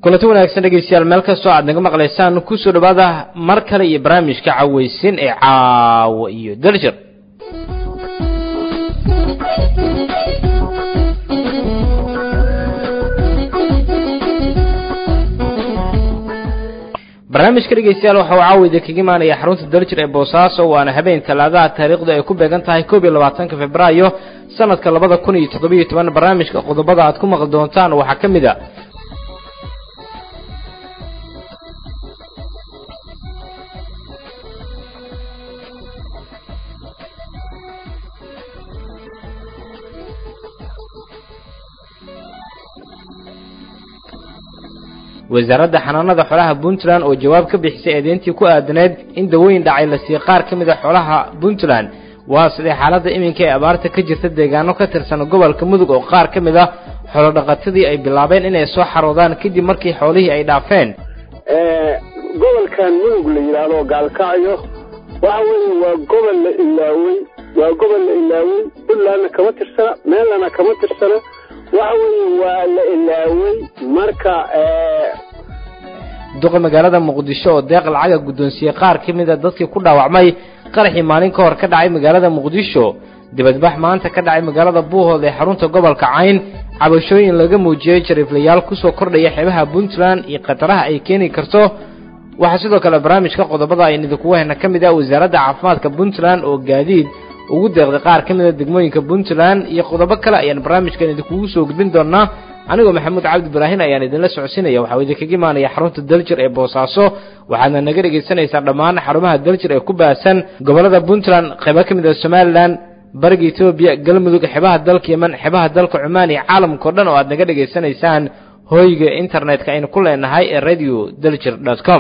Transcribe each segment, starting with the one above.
kulanti wanaagsan dhegeystayaal meel kastoo aad naga maqlaysaan kusoo dhawaada mar kale iyo barnaamijka caweysin ee caawa iyo daljir barnaamijka dhegeystayaal waxa uu caawida kaga imaanaya xarunta daljir ee boosaaso waana habeen talaadaha taariikhdu ay ku beegan tahay koob iyo labaatanka februaayo sanadka labada kun iyo toddobiyo toban barnaamijka qodobada aad ku maqli doontaan waxaa ka mid a wasaaradda xanaanada xoolaha puntland oo jawaab ka bixisay eedeyntii ku aadaneed in dawooyin dhacay la siiye qaar ka mid a xoolaha puntland waa sidee xaaladda iminka ee abaarta ka jirta deegaano ka tirsan gobolka mudug oo qaar ka mid ah xoolodhaqatadii ay bilaabeen inay soo xaroodaan kadib markii xoolihii ay dhaafeen gobolkan mudug la yidhaahdo gaalkacyo waxa weeye waa gobol la ilaawey waa gobol la ilaawey puntlandna kama tirsana meelana kama tirsana waxa weeye waa la ilaawey marka duqa magaalada muqdisho oo deeq lacaga guddoonsiiyey qaar ka mid a dadkii ku dhaawacmay qaraxii maalin ka hor ka dhacay magaalada muqdisho dibadbax maanta ka dhacay magaalada buuhood ee xarunta gobolka cayn cabashooyin laga muujiyey jariiflayaal kusoo kordhaya xeebaha puntland iyo khataraha ay keeni karto waxaa sidoo kale barnaamijka qodobada aynu idinkugu hayna ka mid ah wasaaradda caafimaadka puntland oo gaadiid ugu deeqday qaar ka mid a degmooyinka puntland iyo qodobo kale ayaan barnaamijkan idinkugu soo gudbin doonaa anigoo maxamuud cabdi ibraahin ayaan idinla socodsiinaya waxaa idinkaga imaanaya xarunta daljir ee boosaaso waxaadna naga dhegaysanaysaa dhammaan xarumaha daljir ee ku baahsan gobollada puntland qaybo ka mid a somalilan bariga etoobiya galmudug xebaha dalka yeman xebaha dalka cumaan iyo caalamkao dhan oo aad naga dhegaysanaysaan hoyga internetka aynu ku leenahay ee radio daljir dot com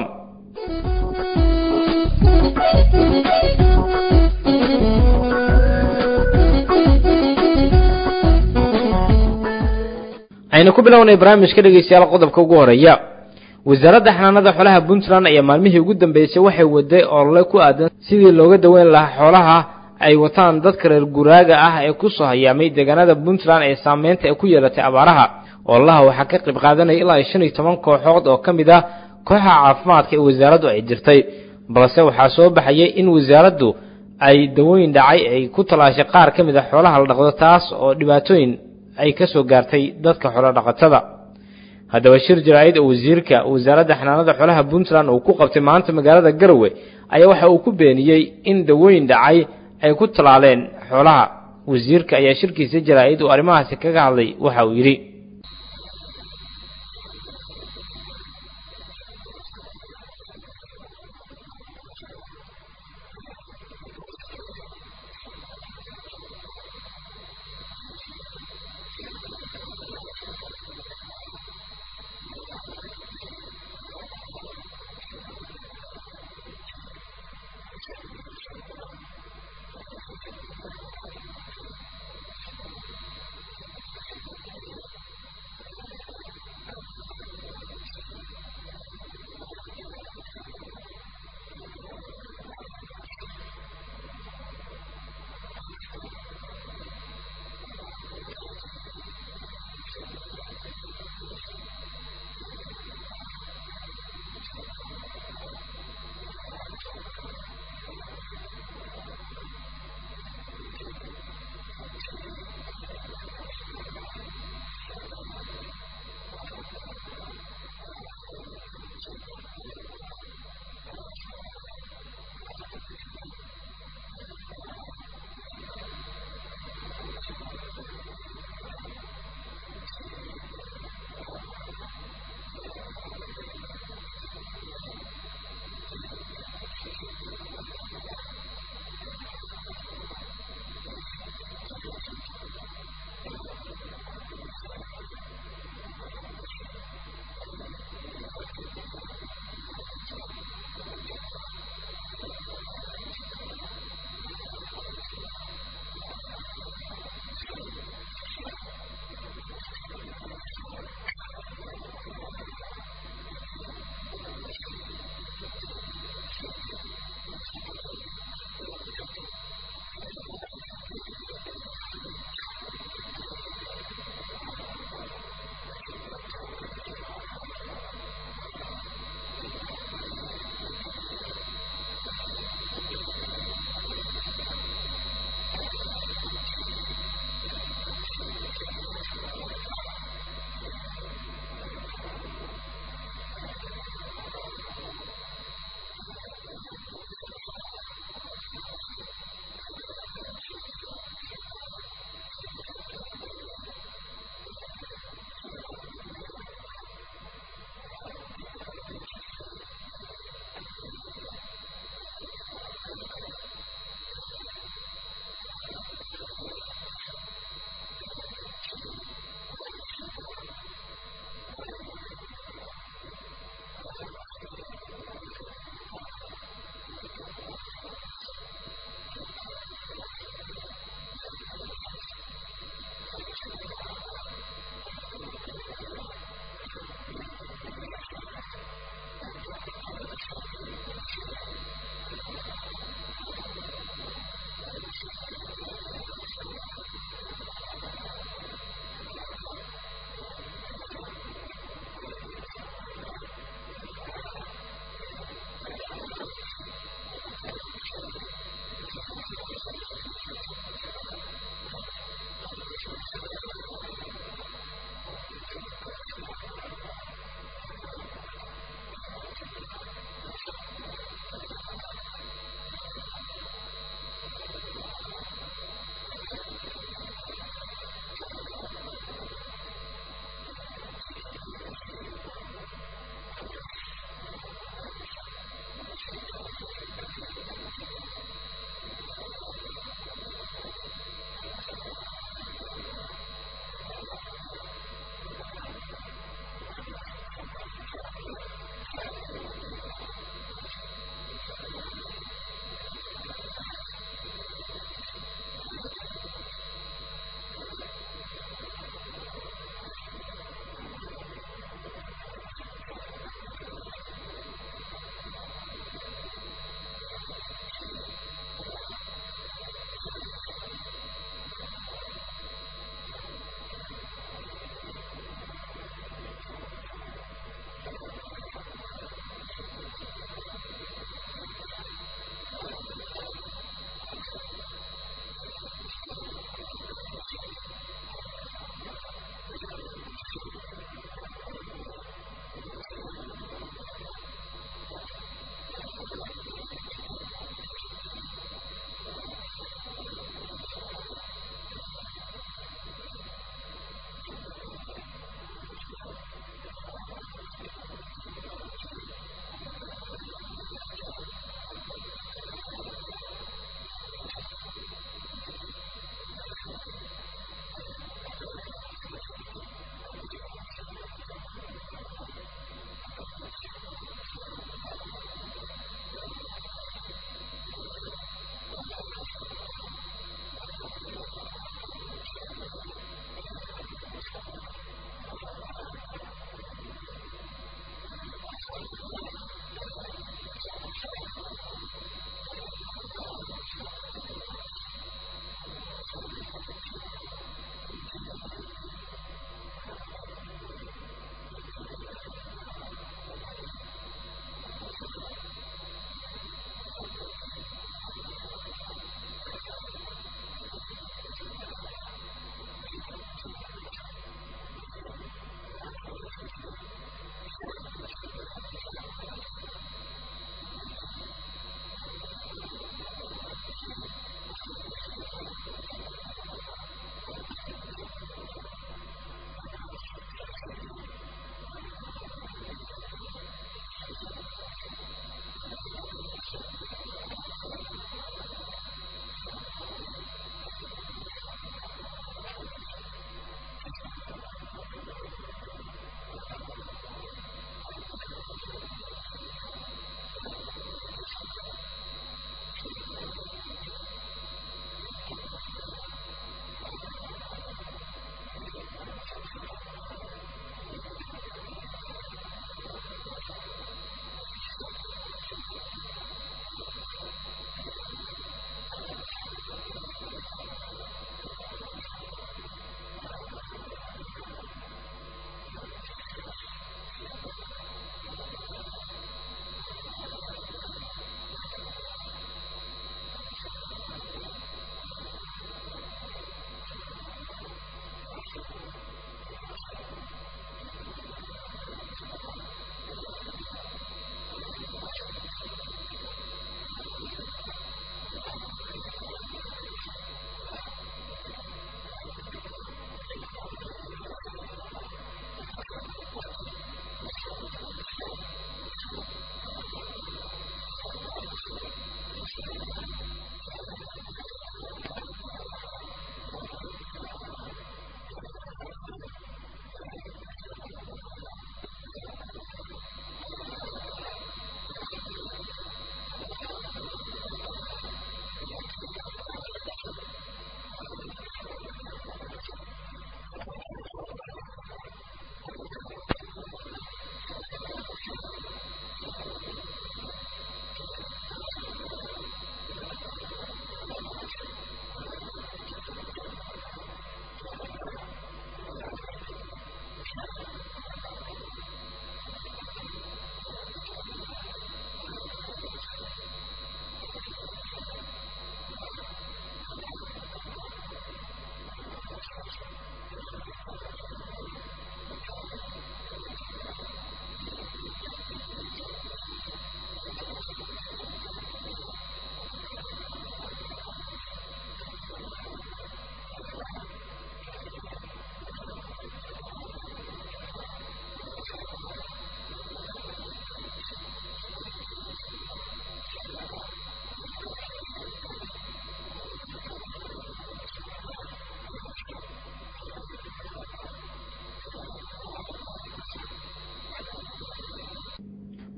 aynu ku bilownay barnaamijka dhegeystayaal qodobka ugu horeeya wasaaradda xanaanada xoolaha puntland ayaa maalmihii ugu dambeysay waxay waday olole ku aadan sidii looga daweyn lahaa xoolaha ay wataan dadka reer guraaga ah ee kusoo hayaamay deegaanada puntland ee saameynta ay ku yeelatay abaaraha ololaha waxaa ka qayb qaadanaya ilaa shan iyo toban kooxood oo ka mid ah kooxaha caafimaadka ee wasaaraddu ay jirtay balse waxaa soo baxayay in wasaaraddu ay dawooyin dhacay ay ku talaashay qaar ka mid a xoolaha la dhaqdo taas oo dhibaatooyin ay ka soo gaartay dadka xoolo dhaqatada haddaba shir jaraa'id oo wasiirka wasaaradda xanaanada xoolaha puntland uu ku qabtay maanta magaalada garowe ayaa waxa uu ku beeniyey in dawooyin dhacay ay ku talaaleen xoolaha wasiirka ayaa shirkiisa jaraa'id uu arrimahaasi kaga hadlay waxa uu yidhi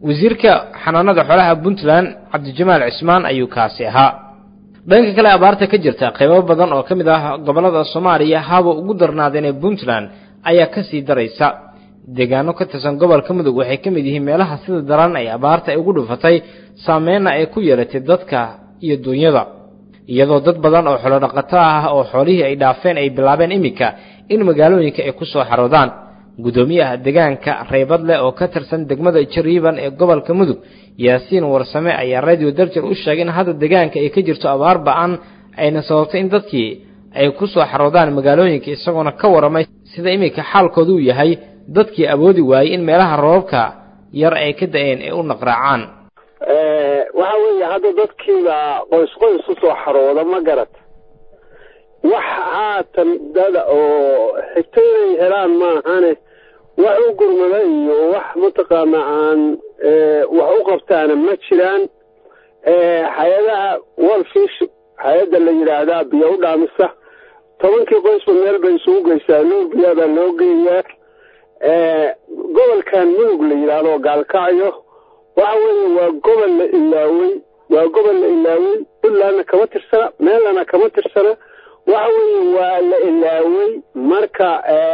wasiirka xanaanada xoolaha puntland cabdijamaal cismaan ayuu kaasi ahaa dhanka kale abaarta ka jirta qaybo badan oo ka mid ah gobollada soomaaliya haba ugu darnaadeen ee puntland ayaa kasii daraysa deegaano ka tirsan gobolka mudug waxay ka mid yihiin meelaha sida daran ay abaarta ay ugu dhufatay saameyna ay ku yeelatay dadka iyo duunyada iyadoo dad badan oo xoolodhaqato ah oo xoolihii ay dhaafeen ay bilaabeen iminka in magaalooyinka ay ku soo xaroodaan guddoomiyaha deegaanka reybadle oo ka tirsan degmada jariiban ee gobolka mudug yaasiin warsame ayaa radio darjar u sheegay in hadda deegaanka ay ka jirto abaar ba-an ayna sababtay in dadkii ay ku soo xaroodaan magaalooyinka isagoona ka warramay sida iminka xaalkooda uu yahay dadkii awoodi waayey in meelaha roobabka yar ay ka da-een ay u naqraacaan waxa weeye hadda dadkiiba qoys qoys usoo xarooda ma garat wax haatan dada oo xigto inay helaan maahane wax u gurmada iyo wax mataqaana aan wax u qabtaana ma jiraan hay-adaha wolfish hay-adda la yidhaahdaa biyo u dhaamisa tobankii qoysba meel bay isugu geysaa nuur biyaabaa loo geeyaa gobolkan mudug la yidhaahdo gaalkacyo waxa weeye waa gobol la ilaawey waa gobol la ilaawey puntlandna kama tirsana meelana kama tirsana waxa weeye waa la ilaawey marka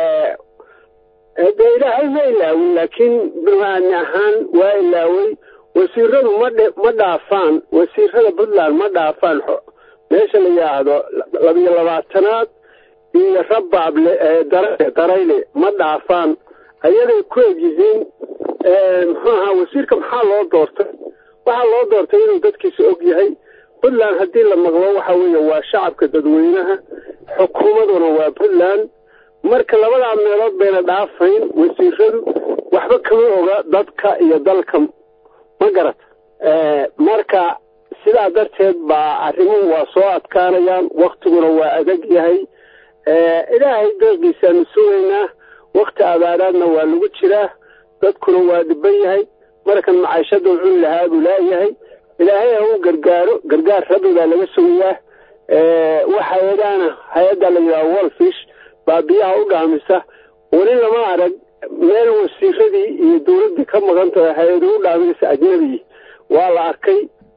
de ilaahay ma ilaawin laakiin bini ahaan waa ilaawey wasiiradu madhe ma dhaafaan wasiirada puntland ma dhaafaan meesha la yidhaahdo labiyo labaatanaad iyo rabaable darayle ma dhaafaan ayaday ku egyihiin muxuu ahaa wasiirka maxaa loo doortay waxaa loo doortay inuu dadkiisa og yahay puntland haddii la maqlo waxa weeye waa shacabka dadweynaha xukuumaduna waa puntland marka labadaa meelood bayna dhaafayn wasiiradu waxba kama oga dadka iyo dalka ma garat marka sidaa darteed baa arrimuhu waa soo adkaanayaan waktiguna waa adag yahay ilaahay deeqiisaanu sugaynaa wakti abaaraadna waa lagu jiraa dadkuna waa dhiban yahay markan macaishada cun lahaa buu laayahay ilaahay ha u gargaaro gargaar rabbi baa laga sugayaa wax hay-adaana hay-adda la yidhaha wolfish baa biyaha u dhaamisa weli lama arag meel wasiiradii iyo dowladdii ka maqan tahay hay-adu u dhaaminaysa ajnabigii waa la arkay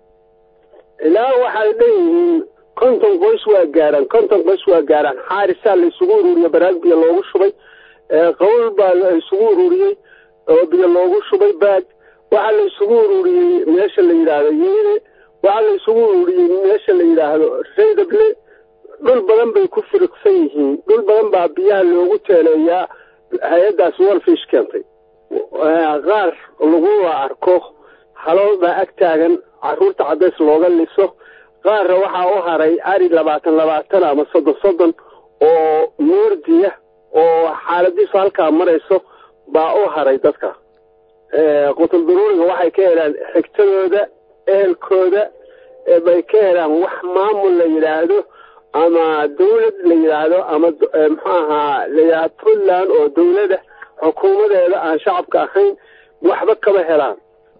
ilaa waxay dhanyihiin konton qoys waa gaaraan konton qoys waa gaaraan xaarisaa la isugu ururiya baraag biyo loogu shubay qawl baa la isugu ururiyey oo biyo loogu shubay baag waxaa la isugu ururiyey meesha la yidhaahdo yeene waxaa la isugu ururiyey meesha la yidhaahdo reydable dhul badan bay ku firiqsan yihiin dhul badan baa biyaha loogu teeleeyaa hay-addaas wolfish keentay qaar lagula arko halool baa ag taagan caruurta cadays looga liso qaarna waxaa u haray ari labaatan labaatan ama soddon soddon oo moordiya oo xaaladiisu halkaa marayso baa u haray dadka qutul duruuriga waxay ka helaan xigtadooda ehelkooda bay ka helaan wax maamul la yidhaahdo ama dawlad la yidhaahdo ama muxuu ahaa la yidhahdo puntland oo dawlada xukuumadeeda aan shacabka ahayn waxba kama helaan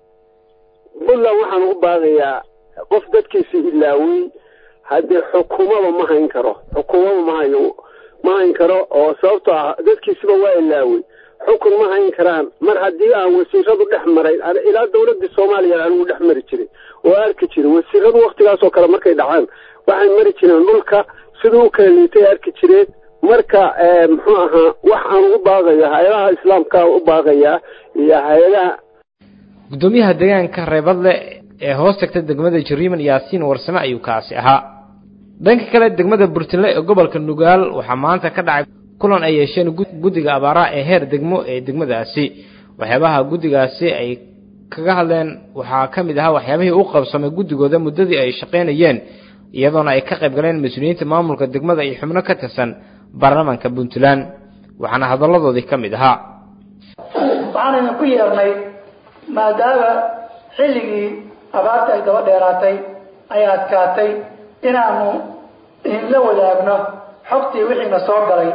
puntland waxaan u baaqayaa qof dadkiisa ilaawey haddii xukuumaba ma hayn karo xukuumaba ma hayo ma hayn karo oo sababtoo ah dadkiisiba waa ilaawey xukun ma hayn karaan mar haddii aan wasiiradu dhex marayn ilaa dawladii soomaaliya anigu dhex mari jiray oo arki jiray wasiiradu waktigaasoo kale markay dhacaan waxay mari jireen dhulka siduu u kala liitay arki jireen marka muxuu ahaa wax aan ugu baaqaya hay-adaha islaamka u baaqayaa iyo hay-adaha guddoomiyaha deegaanka reebadle ee hoos tagta degmada jariiman yaasiin warsame ayuu kaasi ahaa dhanka kale degmada burtinle ee gobolka nugaal waxaa maanta ka dhacay kulan ay yeesheen guddiga abaaraha ee heer degmo ee degmadaasi waxyaabaha guddigaasi ay kaga hadleen waxaa ka mid ahaa waxyaabihii u qabsamay guddigooda muddadii ay shaqaynayeen iyadoona ay ka qayb galeen mas-uuliyiinta maamulka degmada iyo xubno ka tirsan baarlamaanka puntland waxaana hadalladoodii ka mid ahaa waxaanaynu ku yeernay maadaama xilligii abaarta ay daba dheeraatay ay adkaatay inaanu idinla wadaagno xogtii wixiina soo galay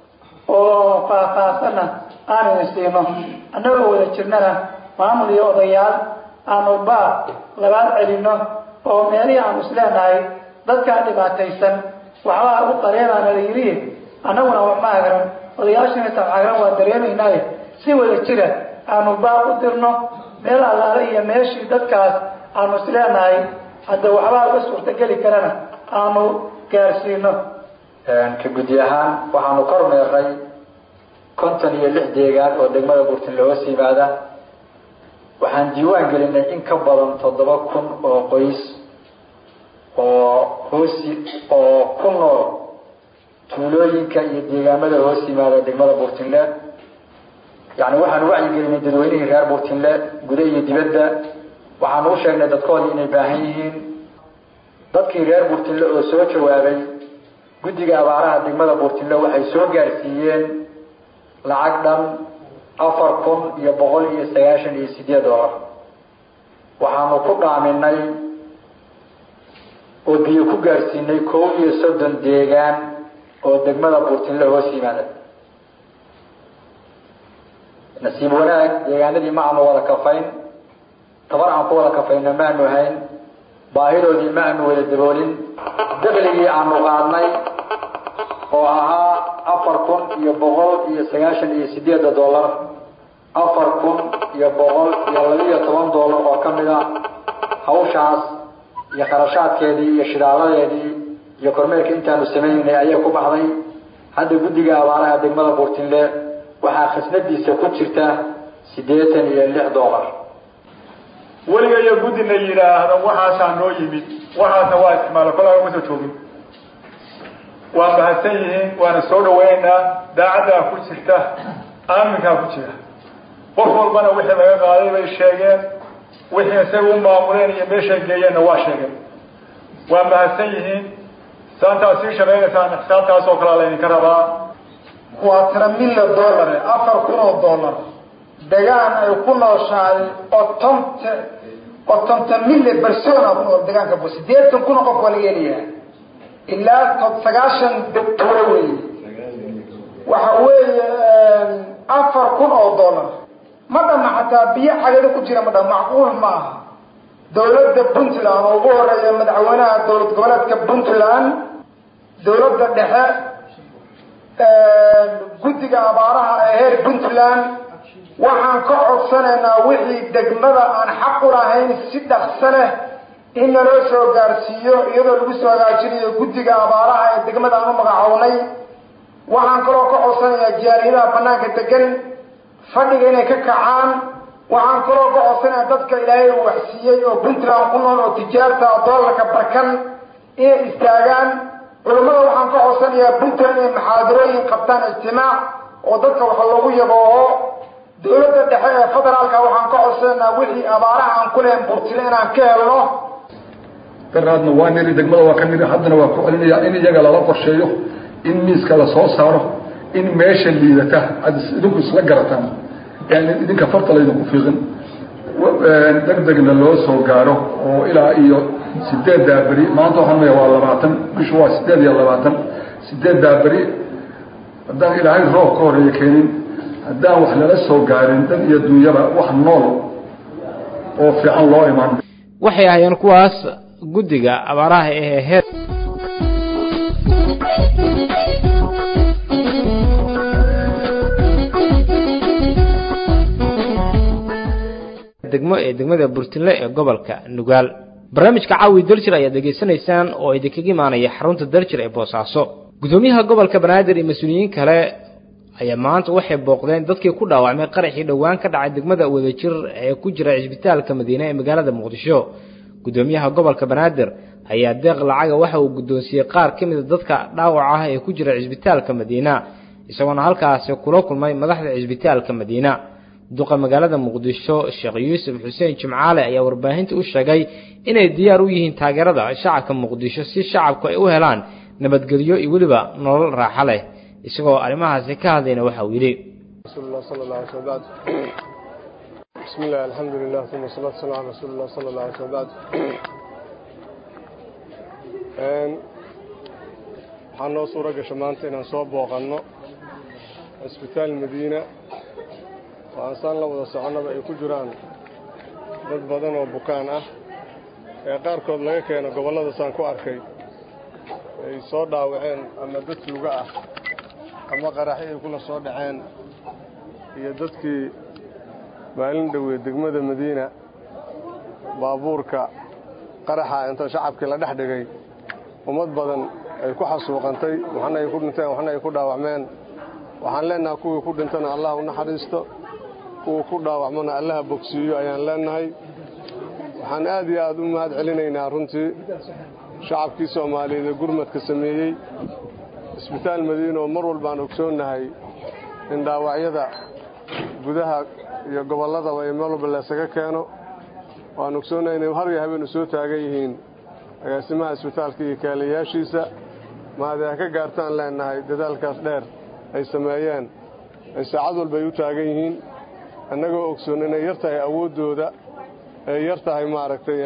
oo faahfaahsanna aan idin siino annagoo wada jirnana maamul iyo odayaal aanu baar labaad celinno oo meelihii aanu isleenahay dadkaan dhibaataysan waxbaa u qareebaana la yidhi annaguna wax ma agran odayaashiina tabxagran waa dareemaynaaye si wada jira aanu baar u dirno meel allaale iyo meeshii dadkaas aanu isleenahay hadda waxbaa uga suurtogeli karana aanu gaarsiino ka guddi ahaan waxaanu kor meernay konton iyo lix deegaan oo degmada burtinle hoos yimaada waxaan diiwaan gelinay in ka badan toddoba kun oo qoys oo hoosi oo ku nool tuulooyinka iyo deegaamada hoos yimaada degmada burtinle yani waxaanu wacyigelinay dadweynihii reer burtinle guda iyo dibadda waxaanu u sheegnay dadkoodii inay baahan yihiin dadkii reer burtinle oo soo jawaabay guddiga abaaraha degmada burtinle waxay soo gaarsiiyeen lacag dhan afar kun iyo boqol iyo sagaashan iyo sideed doolar waxaanu ku dhaaminay oo biyo ku gaarsiinay kow iyo soddon deegaan oo degmada burtinle hoos yimaada nasiib wanaag deegaanadii ma aanu wada kafayn tabar aan ku wada kafayna maanu hayn baahidoodii ma aanu wada daboolin dakligii aanu qaadnay oo ahaa afar kun iyo boqol iyo sagaashan iyo sideedda dollar afar kun iyo boqol iyo labiiyo toban dollar oo ka mid a hawshaas iyo kharashaadkeedii iyo shidaaladeedii iyo kormeerka intaanu sameynaynay ayaa ku baxday hadda guddiga abaaraha degmada burtinle waxaa khasnadiisa ku jirta siddeetan iyo lix dollar weliga iyo guddina yidhaahdo waxaasaa noo yimid waxaasna waa isticmaala kolaa uma soo joogin waa mahadsan yihiin waana soo dhawaynaynaa daacaddaa ku jirta aaminkaa ku jira qof walbana wixii laga qaaday bay sheegeen wixii isaga u maamuleen iyo meeshay geeyeenna waa sheegeen waa mahadsan yihiin saantaad sii shaqaynaysaan xisaabtaas oo kalea laydinka rabaa waa tira milla dollare afar kun oo dollar degaan ay ku nooshahay otonta otonta mille persona ku nool degaanka bu sideetan kun oo qof waa laga helayaa ilaa to sagaashan tuuro weeye waxa weeye afar kun oo dollar ma dhama xataa biyo cagado ku jira ma dhama macquul ma aha dawladda puntland oo ugu horeeya madaxweynaha dowlad goboleedka puntland dawladda dhexe guddiga abaaraha ee heer puntland waxaan ka codsanaynaa wixii degmada aan xaq u lahayn si dhaqso leh in naloo soo gaarsiiyo iyadoo lagu soo hagaajinayo guddiga abaaraha ee degmada aan u magacownay waxaan kaloo ka codsanayaa jaaliyadaha banaanka degan fadhiga inay ka kacaan waxaan kaloo ka codsanayaa dadka ilaahay uu waxsiiyey oo puntland ku nool oo tijaarta doolarka barkan inay istaagaan culammada waxaan ka codsanayaa puntland inay maxaadarooyin qabtaan ijtimaac oo dadka wax loogu yabooho dawladda dhexe ee federaalka waxaan ka codsanaynaa wixii abaaraha aan ku lehayn burtile inaan ka helno daraadna waa niri degmada waa ka niri haddana waa ku celinayaa in iyaga lala qorsheeyo in miiska la soo saaro in meesha liidata aad idinku isla garataan yani idinka farta laydinku fiiqin degdegna loo soo gaaro oo ilaa iyo sideeddaa beri maanta waxaan maya waa labaatan bishu waa sideed iyo labaatan sideeddaa beri haddaan ilaahay roob ka horeeya keenin haddaan wax lala soo gaarin dad iyo dunyaba wax nool oo fiican loo iman waxay ahaayeen kuwaas guddiga abaaraha ee heer degmo ee degmada burtinle ee gobolka nugaal barnaamijka caawi daljir ayaad degeysanaysaan oo idinkaga imaanaya xarunta daljir ee boosaaso gudoomiyaha gobolka banaadir iyo mas-uuliyiin kale ayaa maanta waxay booqdeen dadkii ku dhaawacmay qaraxii dhowaan ka dhacay degmada wadajir ee ku jira cisbitaalka madiine ee magaalada muqdisho gudoomiyaha gobolka banaadir ayaa deeq lacaga waxa uu guddoonsiiyey qaar ka mida dadka dhaawaca ah ee ku jira cisbitaalka madiina isagoona halkaasi kula kulmay madaxda cisbitaalka madiina duqa magaalada muqdisho sheekh yuusuf xuseen jimcaale ayaa warbaahinta u sheegay inay diyaar u yihiin taageerada shacabka muqdisho si shacabku ay u helaan nabadgelyo iyo weliba nolol raaxo leh isagoo arrimahaasi ka hadlayna waxa uu yidhi بسم الله الحمد لله ثم الصلاة والسلام على رسول الله صلى الله عليه وسلم بعد waxaa noo suura gasha maanta inaan soo booqanno cisbitaal madiina oo aansaan la wada soconnaba ay ku jiraan dad badan oo bukaan ah ee qaarkood laga keeno gobollada saan ku arkay ay soo dhaawaceen ama dad luga ah ama qaraxi ay kula soo dhaceen iyo dadkii maalin dhowe degmada madiina baabuurka qaraxa inta shacabkii la dhex dhigay ummad badan ay ku xasuuqantay waxna ay ku dhinteen waxna ay ku dhaawacmeen waxaan leennahay kuwii ku dhintana allah u naxariisto kuwii ku dhaawacmona allaha bogsiiyo ayaan leennahay waxaan aad iyo aad u mahad celinaynaa runtii shacabkii soomaaliyeed ee gurmadka sameeyey isbitaal madiina oo mar walbaan ogsoonnahay in dhaawacyada gudaha iyo gobolladaba iyo meel walba laysaga keeno waan ogsoonnahay inay har iyo habeen u soo taagan yihiin agaasimaha isbitaalka iyo kaaliyayaashiisa mahad ay ka gaartaan leennahay dadaalkaas dheer ay sameeyeen ay saacad walba ay u taagan yihiin annagoo ogsoon inay yar tahay awooddooda ay yar tahay maaragtay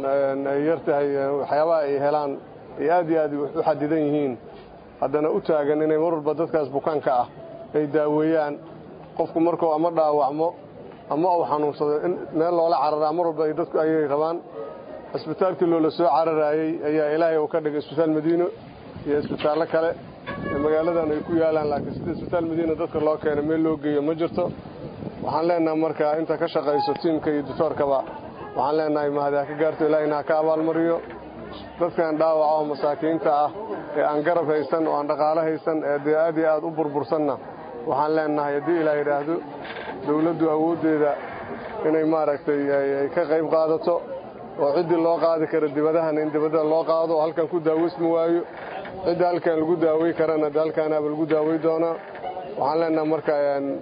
ay yar tahay waxyaabaha ay helaan ay aad iyo aad u xadidan yihiin haddana u taagan inay mar walba dadkaas bukaanka ah ay daaweeyaan qofku markuu ama dhaawacmo ama uu xanuunsado in meel loola cararaa mar walba dadku ayay rabaan isbitaalkii loola soo cararaayey ayaa ilaahay uu ka dhigay isbitaal madiino iyo isbitaallo kale magaaladan ay ku yaalaan laakiin sida isbitaal madiina dadka loo keena meel loo geeyo ma jirto waxaan leennahay markaa inta ka shaqayso tiimka iyo ditoorkaba waxaan leennahay mahad ha ka gaarto ilaahayna ha ka abaalmariyo dadkan dhaawaca oo masaakiinta ah ee aan garab haysan oo aan dhaqaalo haysan ee dee aad iyo aad u burbursanna waxaan leennahay haddii ilaa yidhaahdo dawladdu awooddeeda inay maaragtay ay ka qayb qaadato oo ciddii loo qaadi kara dibadahana in dibadda loo qaado oo halkan ku daaweysma waayo cidda halkan lagu daawey karana de halkaanaaba lagu daawey doonaa waxaan leennahay marka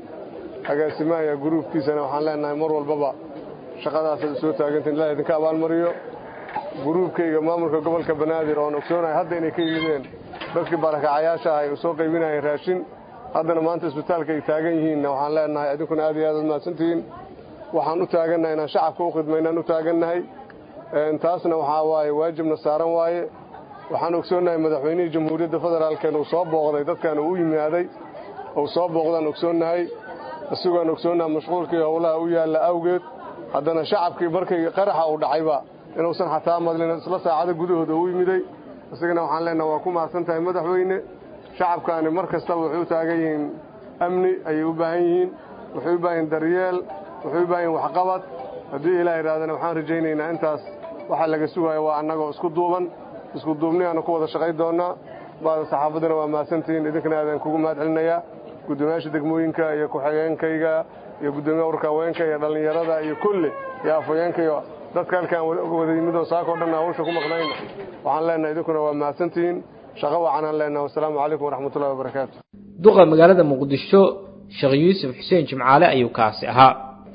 agaasimaha iyo guruubkiisana waxaan leennahay mar walbaba shaqadaasaad soo taagantiin ilaah idinka abaalmariyo guruubkayga maamulka gobolka banaadir oon ogsoonahay hadda inay ka yimideen dadkii barakacayaasha ah ay soo qaybinayeen raashin haddana maanta isbitaalka ay taagan yihiinna waxaan leennahay idinkuna aad iyo aad ad mahadsantihiin waxaan u taagannahay inaan shacabka u khidmaynaan u taagannahay taasna waxaa waaye waajibna saaran waaye waxaan ogsoonnahay madaxweynihii jamhuuriyadda federaalkeen uu soo booqday dadkan uu u yimaaday uu soo booqdaan ogsoonnahay isagoon ogsoonnahay mashquulkii howlaha u yaalla awgeed haddana shacabkii markay qaraxa uu dhacayba inuusan xataa madlin isla saacado gudahooda u yimiday isagana waxaan leennaha waa ku mahadsan tahay madaxweyne shacabkaani mar kastaba waxay u taagan yihiin amni ayay u baahan yihiin waxay u baahan yihin daryeel waxay u baahan yihin waxqabad haddii ilaah yidhahdana waxaan rajaynaynaa intaas waxaa laga sugaya waa annagoo isku duuban isku duubniyaanu ku wada shaqay doonnaa baada saxaafaddana waa mahadsantihiin idinkana aadaan kugu mahad celinayaa guddoomiyaasha degmooyinka iyo ku-xigeenkayga iyo guddoomiya urka haweenka iyo dhallinyarada iyo kulli iyo afhayeenka iyo dadka halkaan wada yimidoo saakoo dhan hawsha ku maqnayna waxaan leennahay idinkuna waa mahadsantihiin shaqo wacanaan leennahay wasalaamu calaykum waraxmatullahi wabarakaatu duqa magaalada muqdisho sheekh yuusuf xuseen jimcaale ayuu kaasi ahaa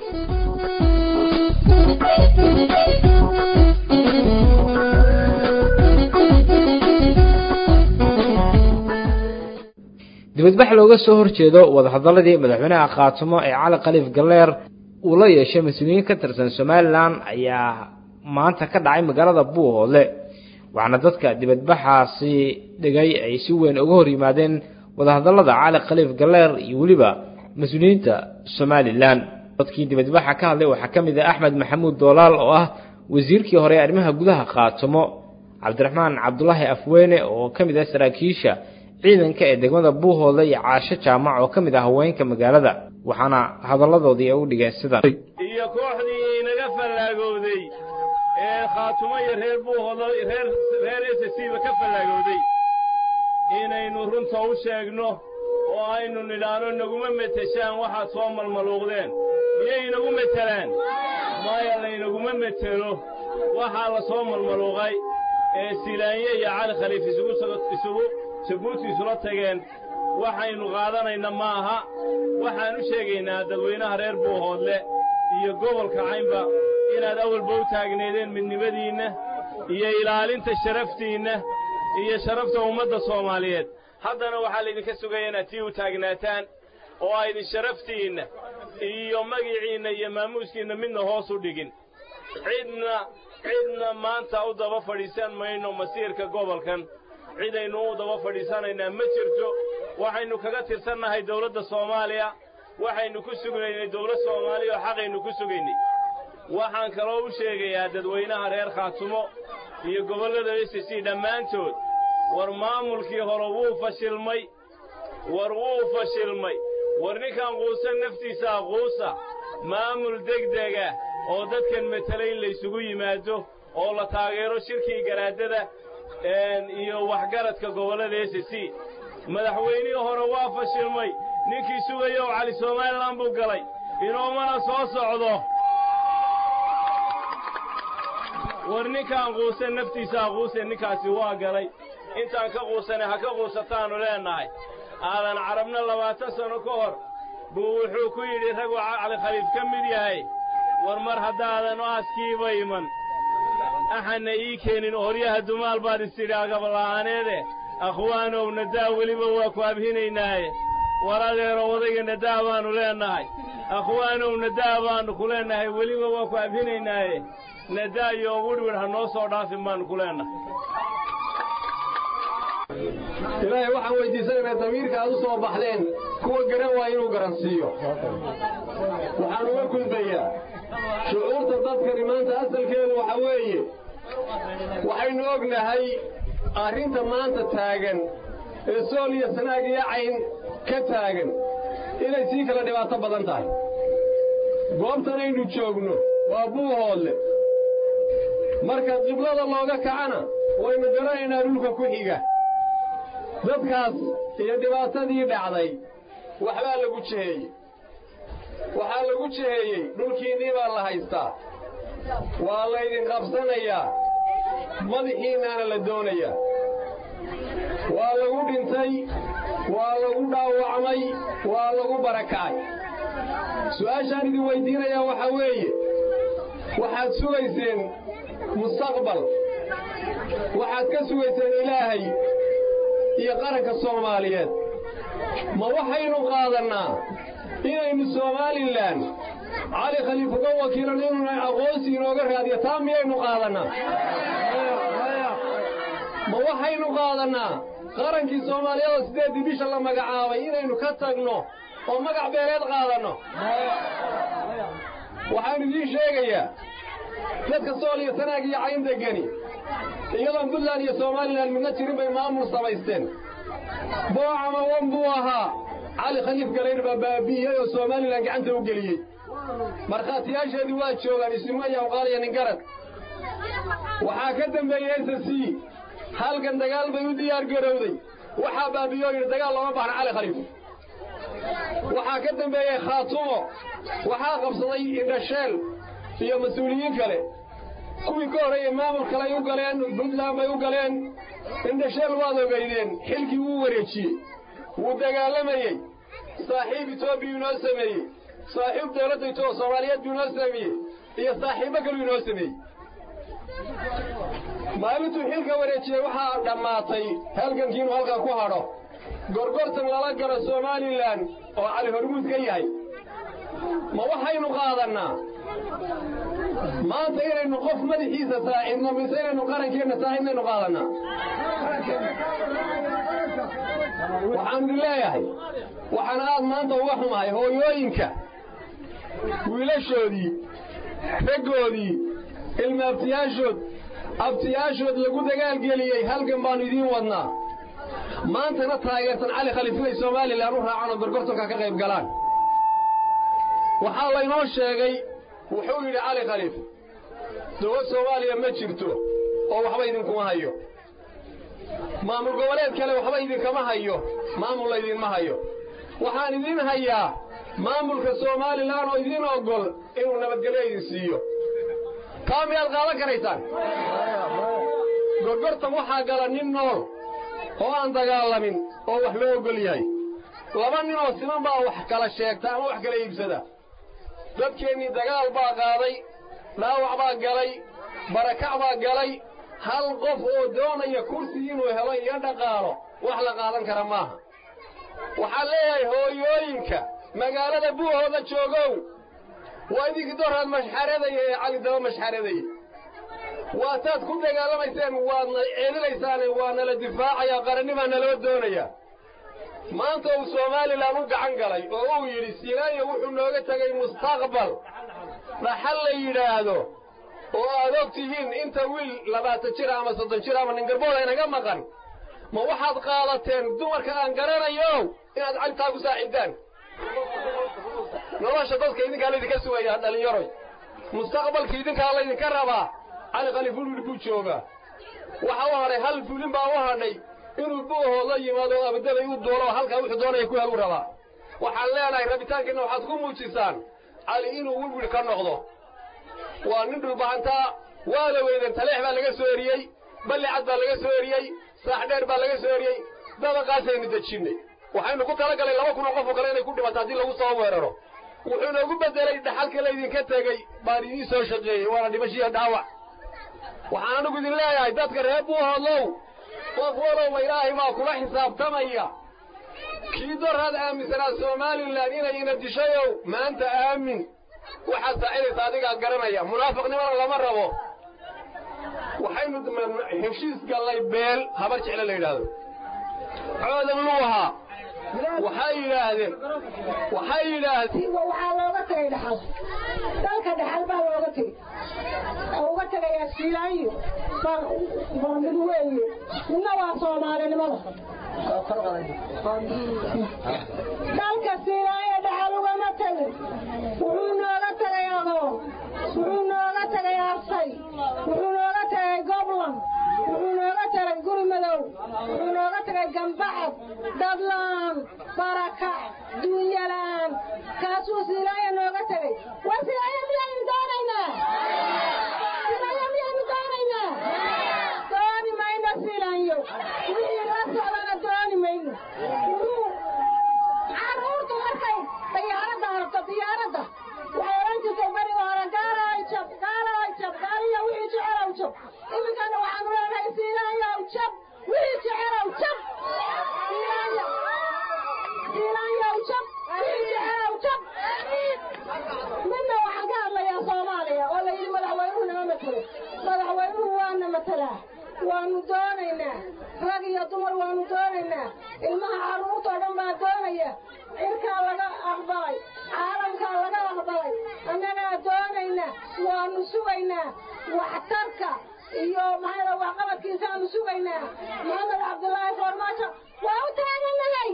dibadbax looga soo horjeedo wadahadaladii madaxweynaha khaatumo ee cali khaliif galleer uu la yeeshay mas-uuliyiin ka tirsan somalilan ayaa maanta ka dhacay magaalada buuhoodle waxaana dadka dibadbaxaasi dhigay ay si weyn uga hor yimaadeen wadahadallada cali khaliif galleer iyo weliba mas-uuliyiinta somalilan dadkii dibadbaxa ka hadlay waxaa ka mid ah axmed maxamuud doolaal oo ah wasiirkii hore ee arrimaha gudaha khaatumo cabdiraxmaan cabdulaahi afweyne oo ka mid ah saraakiisha ciidanka ee degmada buuhoodle iyo caasho jaamac oo ka mid ah haweenka magaalada waxaana hadalladoodii ay u dhigeen sidan iyo kooxdii inaga fallaagowday ee khaatumo iyo reer buuhoodle reer reer esasiiba ka fallaagowday inaynu runta u sheegno oo aynu nidhaano naguma meteshaan waxaad soo malmaluuqdeen miyay inagu metelaan maya laynaguma metelo waxaa la soo malmaluuqay ee silaanye iyo cali khaliif isugu isugu jabuuti isula tageen waxaynu qaadanayna ma aha waxaan u sheegaynaa dadweynaha reer buuhoodle iyo gobolka caynba inaad awalba u taagneedeen midnimadiinna iyo ilaalinta sharaftiinna iyo sharafta ummadda soomaaliyeed haddana waxaa laydinka sugaya inaad tii u taagnaataan oo aydin sharaftiinna iyo magiciinna iyo maamuuskiinna midna hoos u dhigin cidna cidna maanta u daba fadhiisan mayno masiirka gobolkan cidaynu u daba fadhiisanaynaa ma jirto waxaynu kaga tirsannahay dawladda soomaaliya waxaynu ku sugnaynay dawlad soomaaliya oo xaqaynu ku sugaynay waxaan kaloo u sheegayaa dadweynaha reer khaatumo iyo gobollada s c dhammaantood war maamulkii hore wuu fashilmay war wuu fashilmay war ninkaan quusan naftiisaa quusa maamul degdega oo dadkan matela in laysugu yimaado oo la taageero shirkii garaadada iyo waxgaradka gobollada s c madaxweynihii hore waa fashilmay ninkii sugayow cali somalilan buu galay inoomana soo socdo war ninkaan quusan naftiisaa quusen ninkaasi waa galay intaan ka quusanay ha ka quusataannu leennahay aadan carabna labaatan sanno ka hor buu wuxuu ku yidhi raguu cali khaliif ka mid yahay war mar haddaadan aaskiiba iman axanna ii keenin horyaha dumaal baad isidhi agabla'aaneede akhwaanow nadaa weliba waa ku abhinaynaaye war adeero odayga nadaa baannu leennahay akhwaanow nadaa baannu ku leennahay weliba waa ku abhinaynaaye nadaa iyo widhwidh ha noo soo dhaafin baannu ku leennahay ilaahay waxaan weyddiisanaynaa damiirka aad u soo baxdeen kuwa garan waa inuu garansiiyo waxaan uga gudbayaa shucuurta dadkani maanta asalkeedu waxa weeye waxaynu ognahay arrinta maanta taagan ee sool iyo sanaag iyo cayn ka taagan inay sii kala dhibaato badan tahay goobtanaynu joogno waa buuhoodle marka qiblada looga kacana waynu garanaynaa dhulka ku xiga dadkaas iyo dhibaatadii dhacday waxbaa lagu jeheeyey waxaa lagu jeheeyey dhulkiinnii baa la haystaa waa laydin qabsanayaa madaxiinnaana la doonayaa waa lagu dhintay waa lagu dhaawacmay waa lagu barakacay su'aashaan idin weyddiinayaa waxaa weeye waxaad sugayseen mustaqbal waxaad ka sugayseen ilaahay iyo qaranka soomaaliyeed ma waxaynu qaadannaa inaynu somalilan cali khaliif uga wakiilan inuna aqoonsi inooga raadiyo taa miyaynu qaadannaa ma waxaynu qaadannaa qarankii soomaaliyeed oo siddeeddii bisha la magacaabay inaynu ka tagno oo magac beeleed qaadanno waxaan idiin sheegayaa dadka sool iyo sanaag iyo cayn degani iyadoon puntland iyo somalilan midna jirin bay maamul samaysteen boocama wan buu ahaa cali khaliif galaydh baa baabi'iyey oo somalilan gacanta u geliyey markhaatiyaasheedii waa joogaan isimo iyo awqaaliya ningarad waxaa ka dembeeyey s c halkan dagaal bay u diyaar garowday waxaa baabi'iyoo yidhi dagaal looma baahna cali khaliif waxaa ka dembeeyey khaatumo waxaa qabsaday indhasheel iyo mas-uuliyiin kale kuwii ka horreeyey maamul kaley u galeen puntland bay u galeen indhasheel waad ogaydeen xilkii wuu wareejiyey wuu dagaalamayey saaxiib etoobiya inoo sameeyey saaxiib dawladda ito soomaaliyeed buu inoo sameeyey iyo saaxiibbo kaluu inoo sameeyey maalintuu xilka wareejiyey waxaa dhammaatay halgankii inuu halkan ku hadho gorgortan lala galo somalilan oo cali hormuud ka yahay ma waxaynu qaadannaa maanta inaynu qof madaxiisa saacidno mise inaynu qarankeenna saacidnaynu qaadannaa waxaan idin leeyahay waxaan aad maanta uga xumahay hooyooyinka wiilashoodii raggoodii ilmaabtiyaashood abtiyaashood lagu dagaalgeliyey halgan baannu idiin wadnaa maantana taageersan cali khaliif inay somalilan u raacaan oo gorgortanka ka qayb galaan waxaa laynoo sheegay wuxuu yidhi cali khaliif dowlad soomaaliya ma jirto oo waxba idinkuma hayo maamul goboleed kale waxba idinkama hayo maamul laydinma hayo waxaan idiin hayaa maamulka somalilan oo idiin oggol inuu nabadgelyo idin siiyo taa miyaad qaadan karaysaan gorgortan waxaa gala nin nool oo aan dagaalamin oo wax loo oggol yahay laba nin oo siman baa wax kala sheegta ama wax kala iibsada dadkeennii dagaal baa qaaday dhaawac baa galay barakac baa galay hal qof oo doonaya kursi inuu helo iyo dhaqaalo wax la qaadan kara maaha waxaan leeyahay hooyooyinka magaalada buuhooda joogow waa idinkii doraad mashxaradaya ee cali daba mashxaradaya waataad ku dagaalamayseen waadna ceelinaysaane waa nala difaacayaa qarannimaa naloo doonayaa maanta uu somalilan u gacan galay oo uu yidhi siinaanya wuxuu nooga tegay mustaqbal dhaxal la yidhaahdo oo aad og tihiin inta wiil labaatan jir ama soddon jir ama ningarboola inaga maqan ma waxaad qaadateen dumarka aan garanayo inaad calitaa ku saaxiibtaan nolosha dadka idinkaa laydinka sugayaa dhallinyaroy mustaqbalka idinkaa laydinka rabaa cali khaliif ulwil buu joogaa waxa u hadhay hal fulin baa u hadhay inuu buuhood la yimaado abadaday u duulo halkaa wuxuu doonaya ku helu rabaa waxaan leenahay rabitaankiina waxaad ku muujisaan cali inuu wilwil ka noqdo waa nin dhulbahantaa waa la weydan taleex baa laga soo eriyey balli cad baa laga soo eriyey saax dheer baa laga soo eriyey dabaqaasaynu dejinnay waxaynu ku talagalay laba kun oo qof oo kale inay ku dhimato haddii lagu soo weeraro wuxuu noogu bedelay dhaxalka laydinka tegey baan idiin soo shaqeeyey waana dhimashiiyo dhaawac waxaan anigu idin leeyahay dadka reer buuhoodlow qof walowba ilaahay baa kula xisaabtamaya kii doraad aaminsanaa somalilan inay ina dishayow maanta aamin waxaad saacidaysa adigaa garanaya munaafiqnimada lama rabo waxaynu heshiis gallay beel habar jeclo la yidhaahdo coodan luuha waxay yidhaahdeen waxay yidhaahdeen waxaa looga tagay dhaxal dalka dhaxal baa looga tegey oo uga tegayaa shiilaayo baa mid weeye midna waa soomaalinimada dalka shiilaayo dhaxal ugama tegin wuxuu nooga tegay adoon wuxuu nooga tegay arsay wuxuu nooga tegay goblan wuxuu nooga tegay guri madow wuxuu nooga tegay gambaxad dadlaan barakac duunyalaan kaasuu siilaayo nooga tegay war siilaayo miyaynu doonaynaa siilaayo miyaynu doonaynaa dooni mayno siilaanyo wixii la socdana dooni mayno carruurtu markay diyaaradda aragto diyaaradda waxay odhan jirtay beriga hore gaalow jab gaalow jab gaaliyo wixii jecelow jab iminkana waxaanu leenahay siilaanyow jab wixii jecelow jab siilaanyo siilaanyow jab wixii jecelow jab midna waxaan ka hadlayaa soomaaliya oo la yidhi madaxweynuhu nama matelo madaxweynuhu waana matelaa waanu doonaynaa rag iyo dumar waanu doonaynaa ilmaha carruurtoo dhan baa doonaya cirkaa laga aqbalay caalamkaa laga aqbalay annagaa doonaynaa waanu sugaynaa waxtarka iyo maxaa waxqabadkiisaanu sugaynaa maxamed cabdulaahi foormaajo waa u taagannahay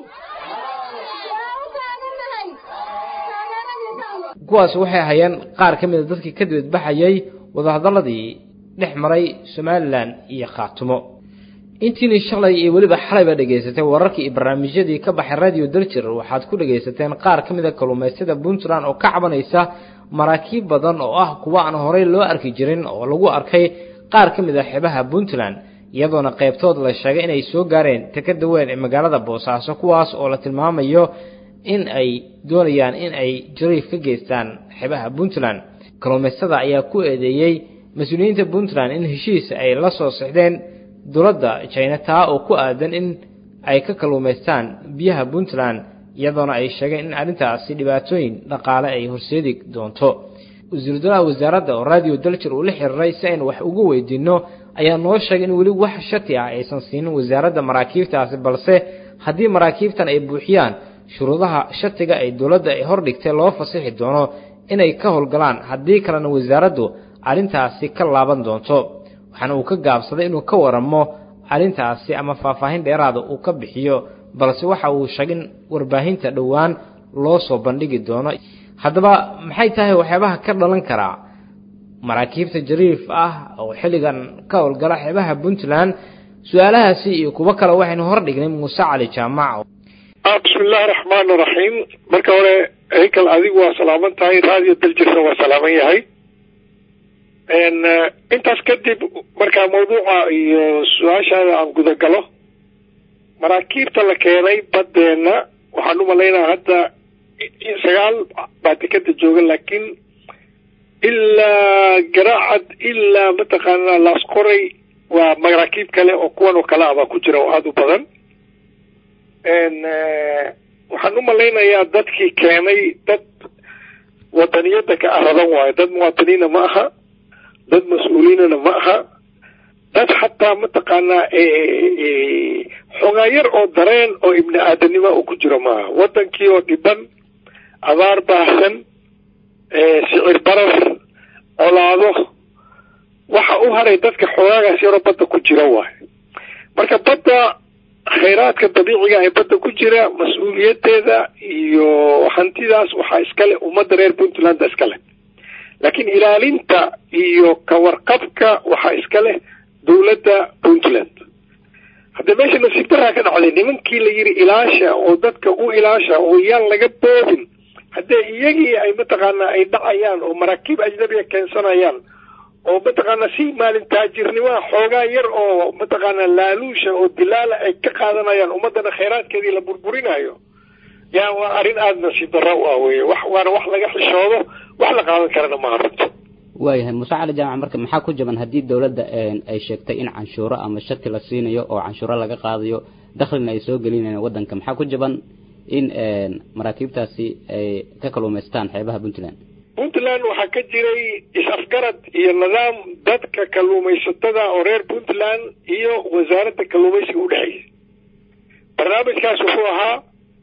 waa u taagannahay taageeradiisaanu kuwaas waxay hayeen qaar ka mida dadkii ka dibadbaxayay wadahadalladii dhex maray somalilan iyo khaatumo intiini shalay iyo weliba xalayba dhagaysatay wararkii iyo barnaamijyadii ka baxay radio daljir waxaad ku dhagaysateen qaar ka mid a kalluumaysyada puntland oo ka cabanaysa maraakiib badan oo ah kuwa aan horey loo arki jirin oo lagu arkay qaar ka mid a xeebaha puntland iyadoona qaybtood la sheegay inay soo gaareen tekada weyn ee magaalada boosaaso kuwaas oo la tilmaamayo in ay doonayaan in ay jariif ka geystaan xeebaha puntland kalluumaystada ayaa ku eedeeyey mas-uuliyiinta puntland in heshiis ay la soo sixdeen dowladda jina taa oo ku aadan in ay ka kalluumaystaan biyaha puntland iyadoona ay sheegeen in arrintaasi dhibaatooyin dhaqaale ay horseedi doonto wasiiru dalaha wasaaradda oo radio daljir uu la xiriiray si aynu wax ugu weydiinno ayaa noo sheegay in weli wax shati ah aysan siinin wasaaradda maraakiibtaasi balse haddii maraakiibtan ay buuxiyaan shuruudaha shatiga ay dowladda ay hordhigtay loo fasixi doono inay ka howlgalaan haddii kalena wasaaraddu arrintaasi ka laaban doonto waxaana uu ka gaabsaday inuu ka waramo arrintaasi ama faahfaahin dheeraada uu ka bixiyo balse waxa uu sheegay in warbaahinta dhowaan loo soo bandhigi doono haddaba maxay tahay waxyaabaha ka dhalan karaa maraakiibta jariif ah oo xilligan ka howlgala xeebaha puntland su-aalahaasi iyo kuwo kale waxaynu hordhignay muuse cali jaamac bismi illaahi raxmaani raxiim marka hore heykal adigu waa salaaman tahay radio daljirna waa salaaman yahay intaas kadib markaa mawduuca iyo su-aashaada aan gudagalo maraakiibta la keenay baddeenna waxaan u malaynaa hadda sagaal baa dekada jooga laakiin ilaa garaacad ilaa mataqaanaa laaskoray waa maraakiib kale oo kuwan oo kale ah baa ku jira oo aada u badan waxaan u malaynayaa dadkii keenay dad wadaniyada ka aradan waayo dad muwaadiniina ma aha dad mas-uuliinana ma aha dad xataa mataqaanaa xogaa yar oo dareen oo ibni aadanima uu ku jiro maaha wadankii oo dhiban abaar baahsan sicir barar colaado waxa u haray dadka xoogaagaas yaroo badda ku jira waayo marka badda khayraadka dabiiciga ee badda ku jira mas-uuliyadeeda iyo hantidaas waxaa iskale ummadda reer puntland iskale laakiin ilaalinta iyo kawarqabka waxaa iska leh dowladda puntland hadda meesha nasiib daraa ka dhacday nimankii la yidhi ilaasha oo dadka u ilaasha oo yaan laga boobin haddee iyagii ay mataqaanaa ay dhacayaan oo maraakiib ajnabiga keensanayaan oo mataqaanaa si maalin taajirnimaha xoogaa yar oo mataqaanaa laaluusha oo dilaala ay ka qaadanayaan ummadana khayraadkeedii la burburinayo yaa waa arrin aada nasiib darra u ah weye wax waana wax laga xishoodo wax la qaadan karana maaha runta waayahay muuse cali jaamac marka maxaa ku jaban haddii dowladda ay sheegtay in canshuuro ama shati la siinayo oo canshuuro laga qaadayo daklina ay soo gelinayaan waddanka maxaa ku jaban in maraakiibtaasi ay ka kaluumaystaan xeebaha puntland puntland waxaa ka jiray is-afgarad iyo nidaam dadka kalluumaysatada oo reer puntland iyo wasaaradda kalluumaysiga u dhexeeyay barnaamijkaas wuxuu ahaa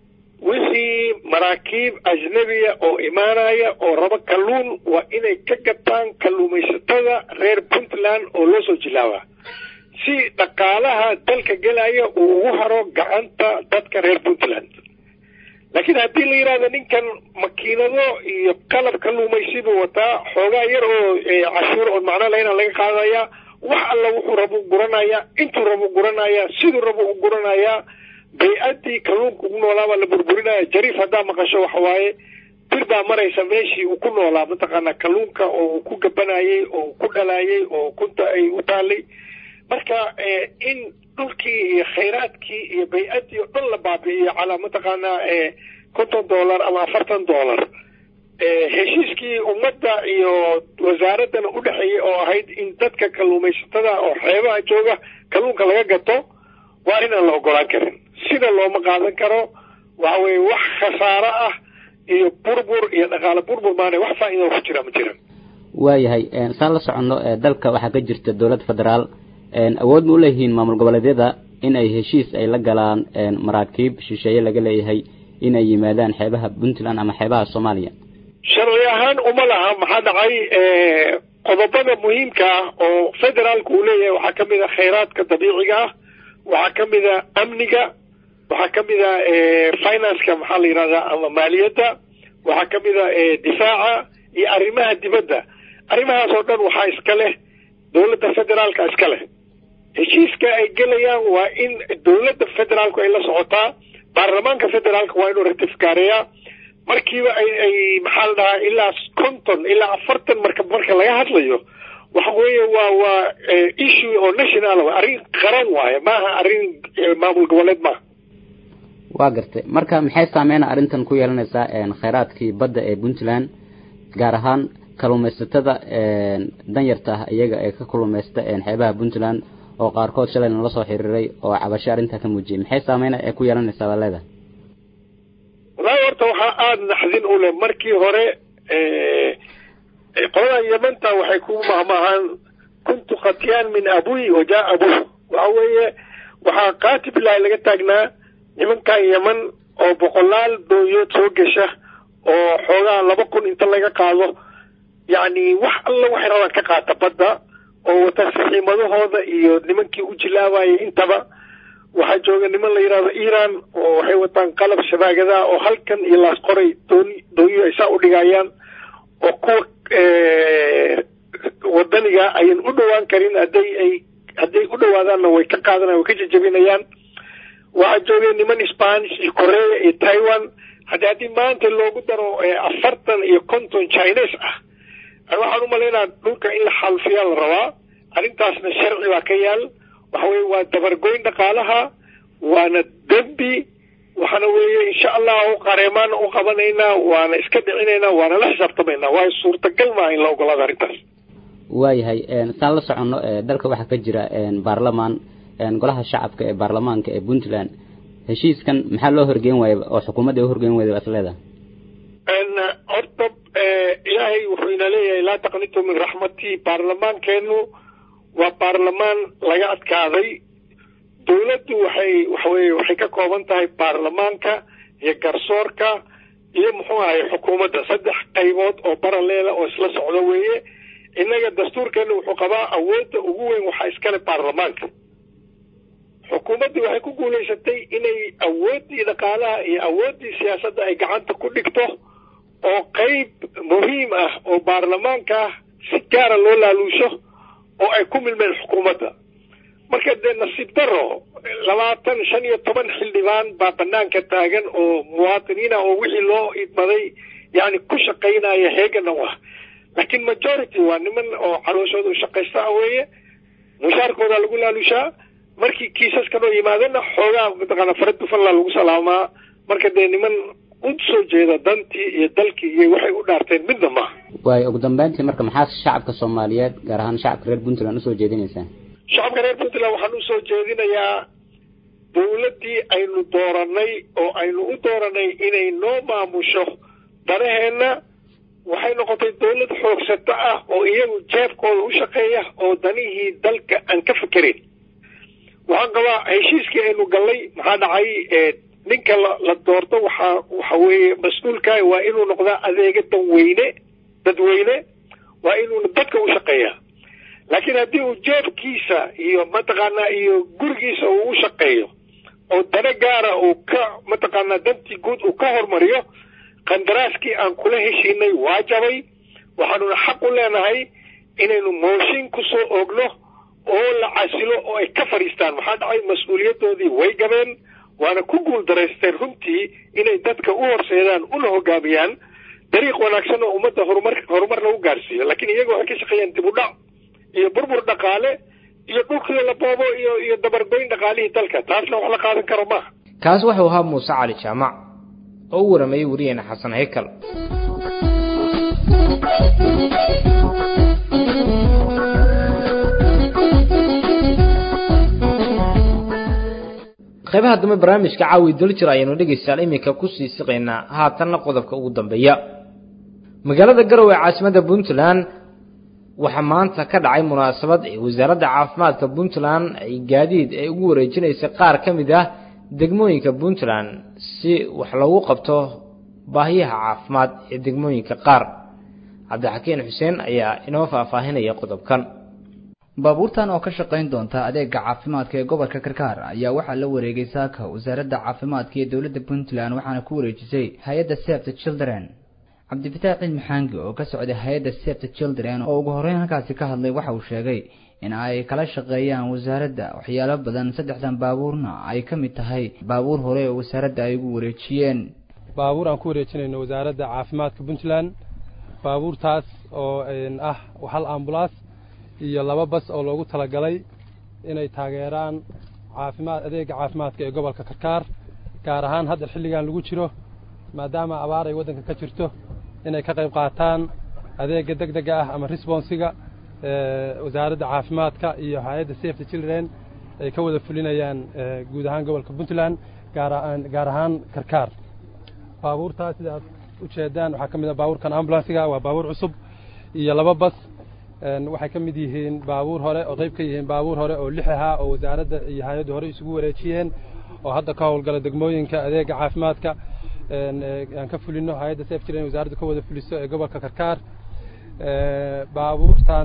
wixii maraakiib ajnabiya oo imaanaya oo rabo kalluun waa inay ka gataan kalluumaysatada reer puntland oo loo soo jilaabaa si dhaqaalaha dalka gelaya uu ugu haro gacanta dadka reer puntland laakiin haddii la yidhahdo ninkan makiinado iyo qalab kalluumaysibu wataa xoogaa yar oo cashuur oo macno lahayna laga qaadaya wax alla wuxuu rabo guranaya intuu rabo guranaya siduu rabo u guranaya bay-addii kalluunka ugu noolaabaa la burburinaya jariif haddaa maqasho waxa waaye bir baa maraysa meeshii uu ku noolaa mataqaanaa kalluunka oo uu ku gabanayay oo uu ku dhalayay oo kunta ay u taalay marka in dhulkii iyo khayraadkii iyo bay-addii oo dhan la baabi'iyo calaa mataqaanaa konton dollar ama afartan dollar heshiiskii ummadda iyo wasaaraddana u dhexeeyay oo ahayd in dadka kalluumaysatada oo xeebaha jooga kalluunka laga gato waa arrin aan la ogolaan karin sida looma qaadan karo waxa weye wax khasaaro ah iyo burbur iyo dhaqaale burbur maana wax faa'iida ku jira ma jiran waayahay saan la soconno dalka waxaa ka jirta dowlad federaal awood ma u leeyihiin maamul goboleedyada in ay heshiis ay la galaan maraakiib shisheeye laga leeyahay in ay yimaadaan xeebaha puntland ama xeebaha soomaaliya sharci ahaan uma laha maxaa dhacay qodobada muhiimka ah oo federaalku uu leeyahay waxaa ka mid a khayraadka dabiiciga ah waxaa ka mid a amniga waxaa ka mid a financeka maxaa la yidhahdaa ama maaliyadda waxaa ka mid a difaaca iyo arrimaha dibadda arrimahaas oo dhan waxaa iska leh dowladda federaalka iska leh heshiiska ay gelayaan waa in dowladda federaalku ay la socotaa baarlamaanka federaalka waa inuu ratifkaareeyaa markiiba ay ay maxaa la dhahaa ilaa konton ilaa afartan marka marka laga hadlayo waxa weeye waa waa issue oo national wa arrin qaran waaye maaha arrin maamul goboleed maaha waa gartay marka maxay saameyna arrintan ku yeelanaysaa khayraadkii badda ee puntland gaar ahaan kalluumaysatada danyarta ah iyaga ee ka kalluumaysta xeebaha puntland oo qaarkood shalay nala soo xiriiray oo cabasho arrintaa ka muujiyay maxay saameyna ee ku yeelanaysaa baa leedahay wallaahi horta waxaa aada naxdin u leh markii hore qoladan yamanta waxay ku mahmaahaan kuntu khatyaan min abuy wa jaa abuh waxa weeye waxaa qaatib ilaahi laga taagnaa nimankan yaman oo boqolaal doonyood soo gesha oo xoogaa laba kun inta laga qaado yacni wax alla waxay rabaan ka qaata badda oo wata saxiimadahooda iyo nimankii u jilaabayay intaba waxaa jooga niman la yidhahdo iran oo waxay wataan qalab shabaagadaa oo halkan iyo laas qoray dooni doonyo ay saa u dhigayaan oo kuwa wadaniga ayan u dhowaan karin hadday ay hadday u dhowaadaanna way ka qaadanayan way ka jajabinayaan waxaa joogay niman spanish iyo korea iyo taiwan haddi haddii maanta loogu daro afartan iyo konton chines ah waxaan umalaynaa dhulka in la xalfiyaa la rabaa arrintaasna sharci baa ka yaal waxa weye waa dabargoyn dhaqaalaha waana dembi waxaana weeye insha allahu qareemaana u qabanaynaa waana iska dhicinaynaa waana la xisaabtamaynaa waayo suurtagal maaha in la ogolaado arrintaas waayahay saan la soconno dalka waxaa ka jira baarlamaan golaha shacabka ee baarlamaanka ee puntland heshiiskan maxaa loo horgeyn waaya oo xukuumadda u horgeyn wayda baa is leedahay horta ilaahay wuxuu ina leeyahay laa taqnitu min raxmatii baarlamaankeenu waa baarlamaan laga adkaaday dowladdu waxay waxaweye waxay ka kooban tahay baarlamaanka iyo garsoorka iyo muxuu ahay xukuumadda saddex qaybood oo baraleela oo isla socdo weeye innaga dastuurkeena wuxuu qabaa awoodda ugu weyn waxaa iskale baarlamaanka xukuumaddii waxay ku guulaysatay inay awooddii dhaqaalaha iyo awooddii siyaasadda ay gacanta ku dhigto oo qayb muhiim ah oo baarlamaanka ah si gaara loo laaluusho oo ay ku milmeen xukuumadda marka dee nasiib daro labaatan shan iyo toban xildhibaan baa banaanka taagan oo muwaadiniina oo wixii loo idmaday yani ku shaqaynaya heegana u ah laakiin majority waa niman oo calooshooda u shaqaysta ah weeye mushaarkooda lagu laalushaa markii kiisaskan oo yimaadana xoogaa mataqaana fara dufalla lagu salaamaa marka dee niman u soo jeeda dantii iyo dalkii iyo waxay u dhaarteen midna maaha waayo ugu dambeyntii marka maxaa shacabka soomaaliyeed gaar ahaan shacabka reer puntland usoo jeedinaysaa shacabka reer puntland waxaan usoo jeedinayaa dawladdii aynu dooranay oo aynu u dooranay inay noo maamusho danaheenna waxay noqotay dawlad xoogsato ah oo iyagu jeebkooda u shaqeeya oo danihii dalka aan ka fekerin waxaan qabaa heshiiskii aynu gallay maxaa dhacay ninka la doorto waxaa waxa weeye mas-uulka waa inuu noqdaa adeega danweyne dadweyne waa inuu dadka u shaqeeyaa laakiin haddii uu jeebkiisa iyo mataqaanaa iyo gurigiisa uu u shaqeeyo oo dana gaara uu ka mataqaanaa dantii guud uu ka hormariyo qandaraaskii aan kula heshiinay waa jabay waxaanuna xaq u leenahay inaynu mooshin ku soo oogno oo la casilo oo ay ka fadhiistaan maxaa dhacay mas-uuliyaddoodii way gabeen waana ku guul daraysteen runtii inay dadka u horseedaan una hogaamiyaan dariiq wanaagsan oo ummadda horumar horumar lagu gaarsiiyo laakiin iyaga waxay ka shaqeeyaan dib u dhac iyo burbur dhaqaale iyo dhulkii la boobo iyo iyo dabargoyn dhaqaalihii dalka taasna wax la qaadan karo maaha kaas wuxuu ahaa muuse cali jaamac oo u waramayey wariyeena xasan haykal qaybaha dambe barnaamijka caawi daljir ayaynu dhegaystayaal iminka kusii siqaynaa haatanna qodobka ugu dambeeya magaalada garowe ee caasimadda puntland waxaa maanta ka dhacay munaasabad ee wasaaradda caafimaadka puntland ay gaadiid ay ugu wareejinaysay qaar ka mid ah degmooyinka puntland si wax loogu qabto baahiyaha caafimaad ee degmooyinka qaar cabdixakiin xuseen ayaa inoo faahfaahinaya qodobkan baabuurtan oo ka shaqayn doonta adeega caafimaadka ee gobolka karkaar ayaa waxaa la wareegay saaka wasaaradda caafimaadka ee dowladda puntland waxaana ku wareejisay hay-adda save the children cabdifataax ciid maxaangi oo ka socday hay-adda save the children oo ugu horreyn halkaasi ka hadlay waxa uu sheegay in ay kala shaqeeyaan wasaaradda waxyaalo badan saddexdan baabuurna ay ka mid tahay baabuur hore oo wasaaradda ay ugu wareejiyeen baabuur aan ku wareejinayno wasaaradda caafimaadka puntland baabuurtaas oo ah hal ambulaas iyo laba bas oo loogu talagalay inay taageeraan caafimaad adeega caafimaadka ee gobolka karkaar gaar ahaan hadda xilligan lagu jiro maadaama abaar ay waddanka ka jirto inay ka qayb qaataan adeega deg dega ah ama responsiga wasaaradda caafimaadka iyo hay-adda safety children ay ka wada fulinayaan guud ahaan gobolka puntland gaar ahaan karkaar baabuurtaas sida aad u jeedaan waxaa ka mid ah baabuurkan ambulansiga waa baabuur cusub iyo laba bas waxay ka mid yihiin baabuur hore oo qayb ka yihiin baabuur hore oo lix ahaa oo wasaaradda iyo hay-addu hore isugu wareejiyeen oo hadda ka howlgala degmooyinka adeega caafimaadka aan ka fulino hay-adda saf jiren wasaaraddu ka wada fuliso ee gobolka karkaar baabuurtan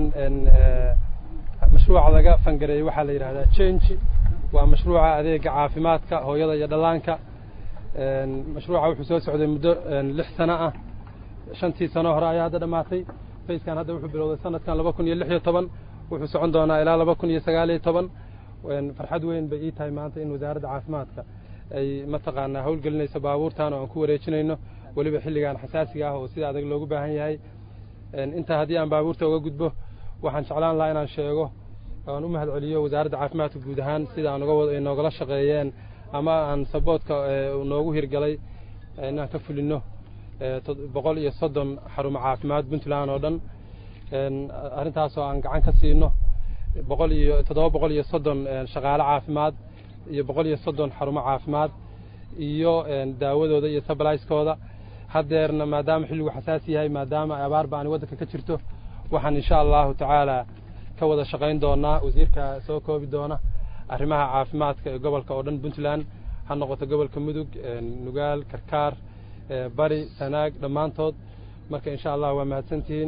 mashruuca laga fangareeyey waxaa la yidhahdaa change waa mashruuca adeega caafimaadka hooyada iyo dhallaanka mashruuca wuxuu soo socday muddo lix sano ah shantii sano hore ayaa hadda dhammaatay fayskan hadda wuxuu bilowday sanadkan laba kun iyo lix iyo toban wuxuu socon doonaa ilaa laba kun iyo sagaal iyo toban farxad weyn bay ii tahay maanta in wasaaradda caafimaadka ay mataqaanaa howlgelinayso baabuurtan oo aan ku wareejinayno weliba xilligan xasaasiga ah oo sida adag loogu baahan yahay intaa haddii aan baabuurta uga gudbo waxaan jeclaan lahaa inaan sheego aan u mahad celiyo wasaaradda caafimaadka guud ahaan sida aan uga noogala shaqeeyeen ama aan saboodka noogu hirgalay inaan ka fulino boqol iyo soddon xarumo caafimaad puntland oo dhan arrintaasoo aan gacan ka siino boqol iyo toddoba boqol iyo soddon shaqaale caafimaad iyo boqol iyo soddon xarumo caafimaad iyo daawadooda iyo sublaiskooda haddeerna maadaama xilligu xasaasi yahay maadaama abaar ba ani waddanka ka jirto waxaan insha allahu tacaala ka wada shaqayn doonaa wasiirka soo koobi doona arrimaha caafimaadka ee gobolka oo dhan puntland ha noqoto gobolka mudug nugaal karkaar bari sanaag dhammaantood marka insha allah waa mahadsantihiin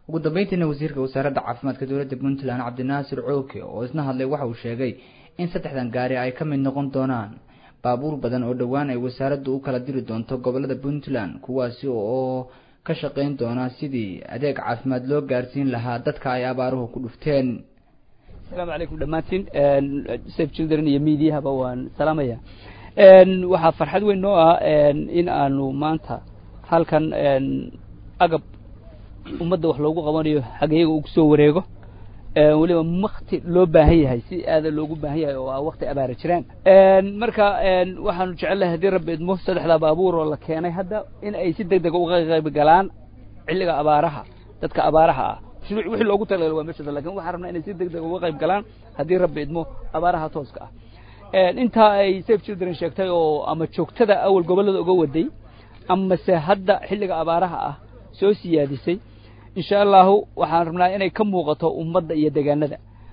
ugu dambeyntiina wasiirka wasaaradda caafimaadka dowladda puntland cabdinaasir cooke oo isna hadlay waxa uu sheegay in saddexdan gaari ay ka mid noqon doonaan baabuur badan oo dhowaan ay wasaaraddu u kala diri doonto gobolada puntland kuwaasi oo ka shaqayn doona sidii adeeg caafimaad loo gaarsiin lahaa dadka ay abaaruhu ku dhufteen asalaamu calaykum dhammaantiin safe children iyo mediahaba waan salaamaya waxaa farxad weyn noo ah in aanu maanta halkan agab ummadda wax loogu qabanayo xageyaga uu kusoo wareego weliba wakti loo baahan yahay si aada loogu baahan yahay oo ah wakti abaara jiraan marka waxaanu jecelnahay haddii rabbi idmo saddexdaa baabuur oo la keenay hadda in ay si deg dega uga qayb galaan xilliga abaaraha dadka abaaraha ah wixii loogu talagalay waa meesha lakin waxaan rabnaa inay si deg deg uga qayb galaan haddii rabbi idmo abaaraha tooska ah intaa ay safe children sheegtay oo ama joogtada awal gobollada uga waday amase hadda xilliga abaaraha ah soo siyaadisay insha allahu waxaan rabnaa inay ka muuqato ummadda iyo degaanada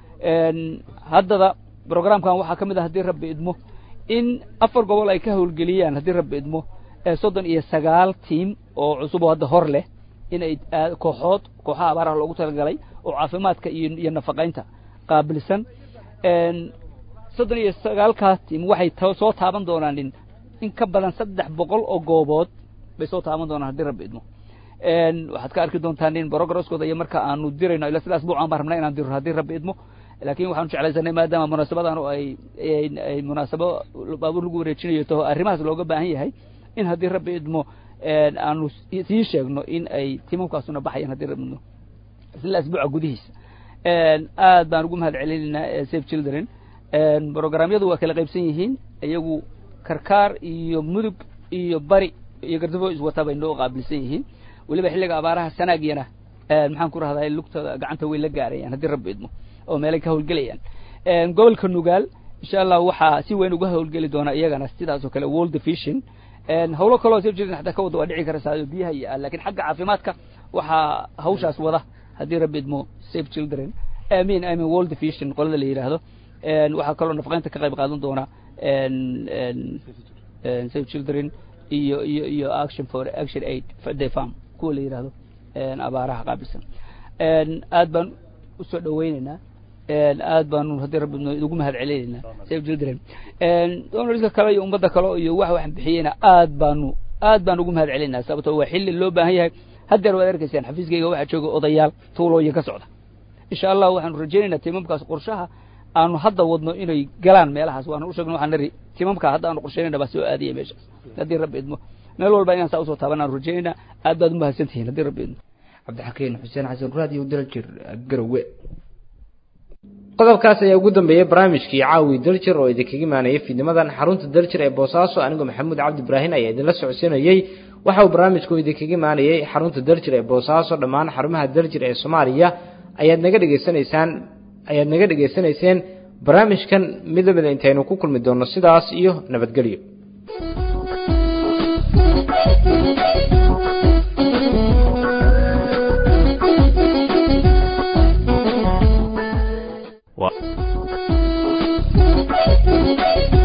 haddada programkan waxaa ka mid ah haddii rabbi idmo in afar gobol ay ka howlgeliyaan haddii rabbi idmo soddon iyo sagaal tiam oo cusub oo hadda hor leh inay kooxood kooxaha abaaraha loogu talagalay oo caafimaadka iyo iyo nafaqaynta qaabilsan soddon iyo sagaalkaas tiam waxay soo taaban doonaan in in ka badan saddex boqol oo goobood bay soo taaban doonaan haddii rabbi idmo waxaad ka arki doontaan in brogresskooda iyo marka aanu dirayno ila sidaas buucaan baan rabnaa inaan diro haddii rabbi idmo laakiin waxaanu jeclaysanay maadaama munaasabadan oo ay ay munaasabo baabuur lagu wareejinayo taho arrimahaas looga baahan yahay in haddii rabbi idmo aanu sii sheegno in ay timamkaasuna baxayaan haddii rabbi idmo isla asbuuca gudihiisa aad baan ugu mahad celinaynaa safe children programyadu waa kala qaybsan yihiin iyagu karkaar iyo mudug iyo bari iyo gardafo iswata bay noo qaabilsan yihiin weliba xilliga abaaraha sanaagyana maxaan ku rahdaa lugtooda gacanta way la gaarayaan haddii rabbi idmo oo meelay ka howlgelayaan gobolka nugaal insha allah waxaa si weyn uga howlgeli doona iyagana sidaas oo kale world fishing howlo kaloo soo jirin xataa ka wada waa dhici karaysaa biyaha iyo lakin xagga caafimaadka waxaa hawshaas wada haddii rabbi idmo safe children amin amin world fishing qolada la yidhaahdo waxaa kaloo nafaqeynta ka qayb qaadan doona safe children iyo iyo iyo action for action aid the farm kuwa la yidhaahdo abaaraha qaabilsan aad baan usoo dhaweyneynaa aad baanu haddii rabbi ugu mahad celinaynaa safe children donorska kale iyo ummadda kale iyo wax waxaan bixiyeyna aad baanu aad baan ugu mahad celinaynaa sababto waa xilli loo baahan yahay haddeer waad arkaysaan xafiiskayga waxaa jooga odayaal tuulooyin ka socda insha allah waxaanu rajaynaynaa timamkaas qorshaha aanu hadda wadno inay galaan meelahaas waanu usheegno waxaan nari timamka hadda aanu qorsheynayna baa soo aadaya meeshaas haddii rabbi idmo meel walba inaan saa usoo taaban aanu rajaynaynaa aad baad umahadsan tihiin haddii rabbi idmo cabdixakiin xuseen xasan raadiyo daljir garowe qodobkaas ayaa ugu dambeeyey barnaamijkii caawi daljir oo idinkaga imaanayay fiidnimadan xarunta daljir ee boosaaso anigoo maxamuud cabdi ibraahin ayaa idinla socodsiinayey waxa uu barnaamijku idinkaga imaanayay xarunta daljir ee boosaaso dhammaan xarumaha daljir ee soomaaliya ayaad naga dhegaysanaysaan ayaad naga dhegaysanayseen barnaamijkan mid lamida intaynu ku kulmi doonno sidaas iyo nabadgelyo What?